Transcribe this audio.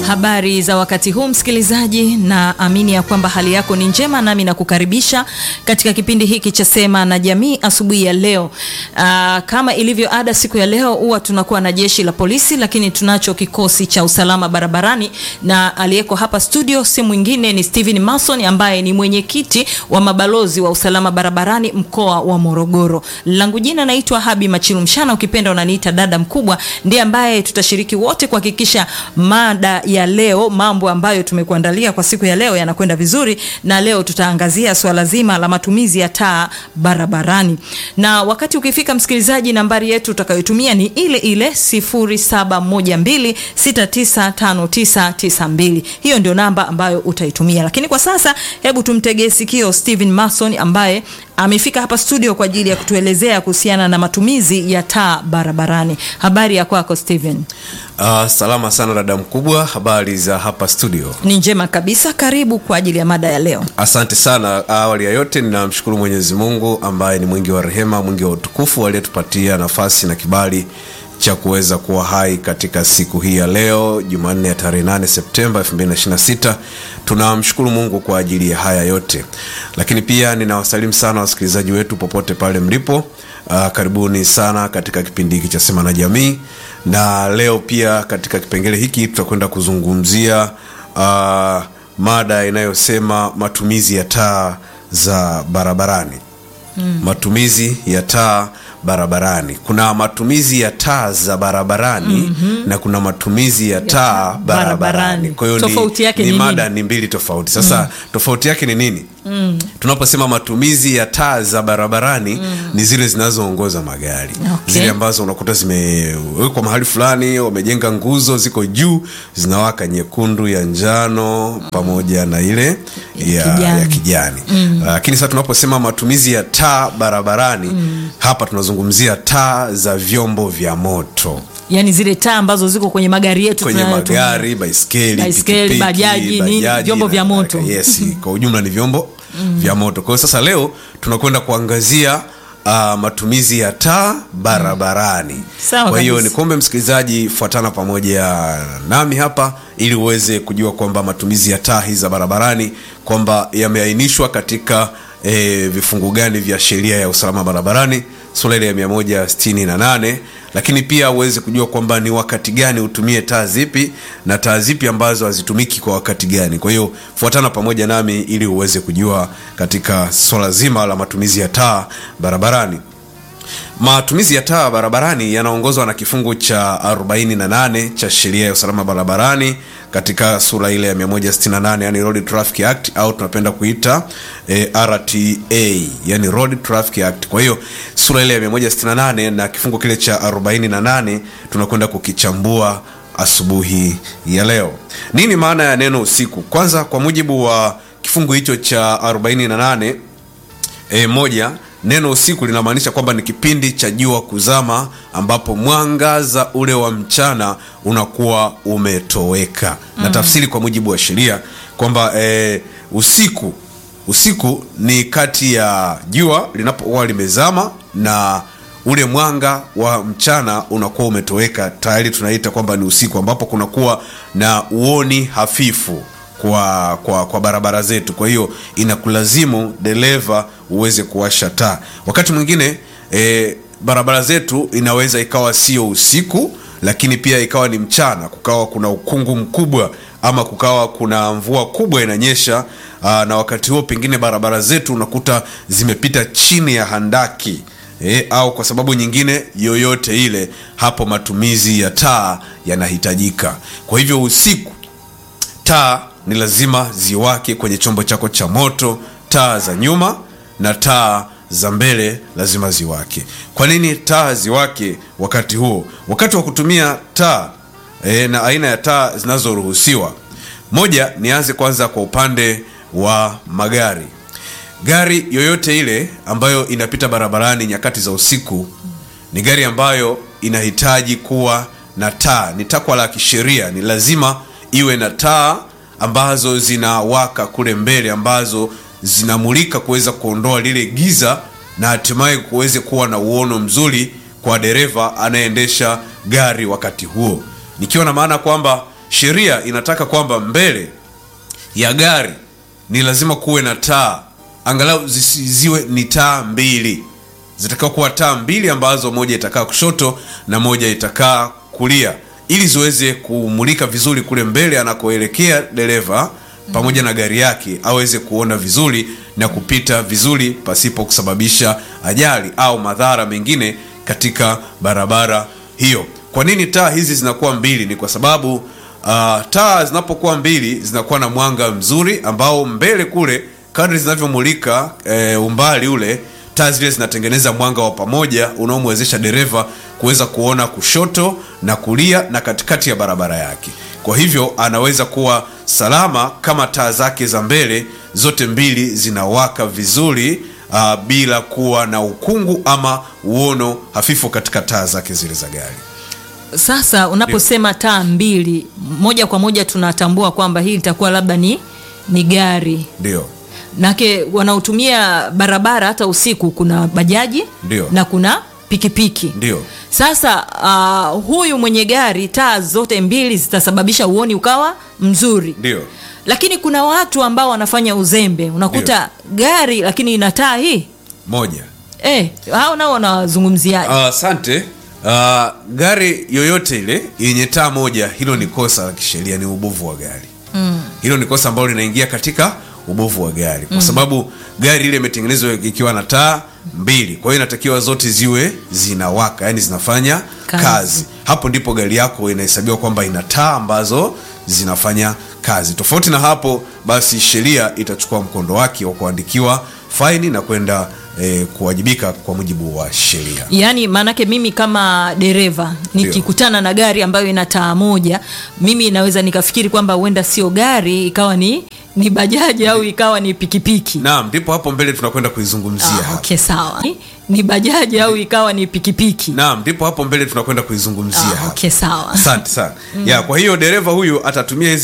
Habari za wakati huu msikilizaji, na amini ya kwamba hali yako ni njema, nami nakukaribisha katika kipindi hiki cha Sema na Jamii asubuhi ya leo. Aa, kama ilivyo ada, siku ya leo huwa tunakuwa na jeshi la polisi, lakini tunacho kikosi cha usalama barabarani, na aliyeko hapa studio si mwingine ni Steven Mason ambaye ni mwenyekiti wa mabalozi wa usalama barabarani mkoa wa Morogoro. Langu jina naitwa Habi Machilu Mshana, ukipenda unaniita dada mkubwa, ndiye ambaye tutashiriki wote kuhakikisha mada ya leo, mambo ambayo tumekuandalia kwa siku ya leo yanakwenda vizuri, na leo tutaangazia swala zima la matumizi ya taa barabarani. Na wakati ukifika, msikilizaji, nambari yetu utakayotumia ni ile ile 0712695992. Hiyo ndio namba ambayo utaitumia, lakini kwa sasa hebu tumtegee sikio Steven Mason ambaye amefika hapa studio kwa ajili ya kutuelezea kuhusiana na matumizi ya taa barabarani. Habari ya kwako Steven? Uh, salama sana dada mkubwa, habari za hapa studio? Ni njema kabisa, karibu kwa ajili ya mada ya leo. Asante sana. Awali ya yote ninamshukuru Mwenyezi Mungu ambaye ni mwingi wa rehema, mwingi wa utukufu, aliyetupatia nafasi na kibali cha kuweza kuwa hai katika siku hii ya leo Jumanne ya tarehe 8 Septemba 2026. Tunamshukuru Mungu kwa ajili ya haya yote, lakini pia ninawasalimu sana wasikilizaji wetu popote pale mlipo. Uh, karibuni sana katika kipindi hiki cha Sema na Jamii, na leo pia katika kipengele hiki tutakwenda kuzungumzia uh, mada inayosema matumizi ya taa za barabarani. Mm. Matumizi ya taa barabarani. Kuna matumizi ya taa za barabarani mm -hmm. na kuna matumizi ya taa barabarani. Kwa hiyo Tofauti yake ni, ni ni nini? mada ni mbili tofauti. Sasa mm. tofauti yake ni nini? Mm. Tunaposema matumizi ya taa za barabarani mm. ni zile zinazoongoza magari Okay. zile ambazo unakuta zimewekwa mahali fulani, wamejenga nguzo ziko juu zinawaka nyekundu, ya njano pamoja na ile ya kijani. ya kijani. Lakini sasa tunaposema matumizi ya taa barabarani hapa tunazungumzia taa za vyombo vya moto Yaani zile taa ambazo ziko kwenye magari yetu kwenye tunayotumia. magari, baiskeli, Baiskeli, pikipiki, bajaji, nini, vyombo na vya moto. kadhalika. Yes, kwa ujumla ni vyombo vya moto. Kwa hiyo sasa leo tunakwenda kuangazia uh, matumizi ya taa barabarani. Sawa Kwa hiyo kabisa. nikuombe msikilizaji, fuatana pamoja nami hapa ili uweze kujua kwamba matumizi ya taa hizi za barabarani kwamba yameainishwa katika e, vifungu gani vya sheria ya usalama barabarani sura ile ya 168 lakini pia uweze kujua kwamba ni wakati gani utumie taa zipi na taa zipi ambazo hazitumiki kwa wakati gani. Kwa hiyo fuatana pamoja nami ili uweze kujua katika swala zima la matumizi ya taa barabarani. Matumizi ya taa barabarani yanaongozwa na kifungu cha 48 cha sheria ya usalama barabarani katika sura ile ya 168, yani Road Traffic Act au tunapenda kuita eh, RTA, yani Road Traffic Act. Kwa hiyo sura ile ya 168 na kifungu kile cha 48 tunakwenda kukichambua asubuhi ya leo. Nini maana ya neno usiku? Kwanza, kwa mujibu wa kifungu hicho cha 48 E, moja, neno usiku linamaanisha kwamba ni kipindi cha jua kuzama ambapo mwangaza ule wa mchana unakuwa umetoweka. Na tafsiri kwa mujibu wa sheria kwamba e, usiku usiku ni kati ya jua linapokuwa limezama na ule mwanga wa mchana unakuwa umetoweka, tayari tunaita kwamba ni usiku, ambapo kunakuwa na uoni hafifu kwa, kwa, kwa barabara zetu. Kwa hiyo inakulazimu dereva uweze kuwasha taa. Wakati mwingine e, barabara zetu inaweza ikawa sio usiku, lakini pia ikawa ni mchana, kukawa kuna ukungu mkubwa ama kukawa kuna mvua kubwa inanyesha. Aa, na wakati huo pengine barabara zetu unakuta zimepita chini ya handaki e, au kwa sababu nyingine yoyote ile, hapo matumizi ya taa yanahitajika. Kwa hivyo usiku taa ni lazima ziwake kwenye chombo chako cha moto. Taa za nyuma na taa za mbele lazima ziwake. Kwa nini taa ziwake wakati huo? Wakati wa kutumia taa e, na aina ya taa zinazoruhusiwa, moja, nianze kwanza kwa upande wa magari. Gari yoyote ile ambayo inapita barabarani nyakati za usiku ni gari ambayo inahitaji kuwa na taa. Ni takwa la kisheria, ni lazima iwe na taa ambazo zinawaka kule mbele, ambazo zinamulika kuweza kuondoa lile giza na hatimaye kuweze kuwa na uono mzuri kwa dereva anayeendesha gari wakati huo, nikiwa na maana kwamba sheria inataka kwamba mbele ya gari ni lazima kuwe na taa angalau zisi- ziwe ni taa mbili zitakiwa kuwa taa mbili ambazo moja itakaa kushoto na moja itakaa kulia ili ziweze kumulika vizuri kule mbele anakoelekea dereva pamoja na gari yake aweze kuona vizuri na kupita vizuri pasipo kusababisha ajali au madhara mengine katika barabara hiyo kwa nini taa hizi zinakuwa mbili ni kwa sababu uh, taa zinapokuwa mbili zinakuwa na mwanga mzuri ambao mbele kule kadri zinavyomulika e, umbali ule taa zile zinatengeneza mwanga wa pamoja unaomwezesha dereva kuweza kuona kushoto na kulia na katikati ya barabara yake kwa hivyo anaweza kuwa salama kama taa zake za mbele zote mbili zinawaka vizuri uh, bila kuwa na ukungu ama uono hafifu katika taa zake zile za gari Sasa unaposema taa mbili, moja kwa moja tunatambua kwamba hii itakuwa labda ni ni gari ndio nake wanaotumia barabara hata usiku, kuna bajaji Ndio. na kuna pikipiki ndio Sasa uh, huyu mwenye gari taa zote mbili zitasababisha uoni ukawa mzuri, ndio lakini kuna watu ambao wanafanya uzembe, unakuta gari lakini ina taa hii moja eh, hao nao wanawazungumziaje? Ah, asante uh, gari yoyote ile yenye taa moja hilo ni kosa la kisheria ni ubovu wa gari mm. hilo ni kosa ambalo linaingia katika ubovu wa gari kwa sababu gari ile imetengenezwa ikiwa na taa mbili kwa hiyo inatakiwa zote ziwe zinawaka yani zinafanya Kazi. kazi, hapo ndipo gari yako inahesabiwa kwamba ina taa ambazo zinafanya kazi tofauti na hapo basi sheria itachukua mkondo wake wa kuandikiwa faini na kwenda eh, kuwajibika kwa mujibu wa sheria Yaani maanake mimi kama dereva nikikutana na gari ambayo ina taa moja, mimi naweza nikafikiri kwamba huenda sio gari, ikawa ni ni bajaji au ikawa ni pikipiki. naam ndipo hapo mbele tunakwenda kuizungumzia Ah, hapa. okay, sawa. Ni bajaji au ikawa ni pikipiki. naam ndipo hapo mbele tunakwenda kuizungumzia Ah, hapa. okay, sawa. asante sana ya kwa hiyo dereva huyu atatumia hizi